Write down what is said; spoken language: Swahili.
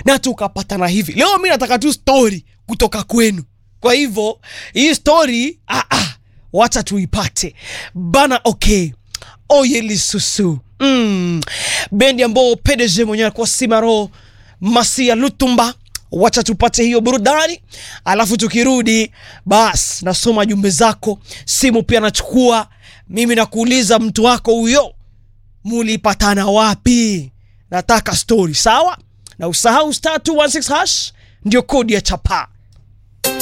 na tukapatana hivi leo mi nataka tu story kutoka kwenu kwa hivyo hii story ah, ah, wacha tuipate bana okay oyelisusu mm. bendi ambao pdg mwenyewe alikuwa simaro masia lutumba wacha tupate hiyo burudani alafu tukirudi bas nasoma jumbe zako simu pia nachukua mimi nakuuliza mtu wako huyo mulipatana wapi nataka story sawa na usahau star 216 hash ndio kodi ya chapaa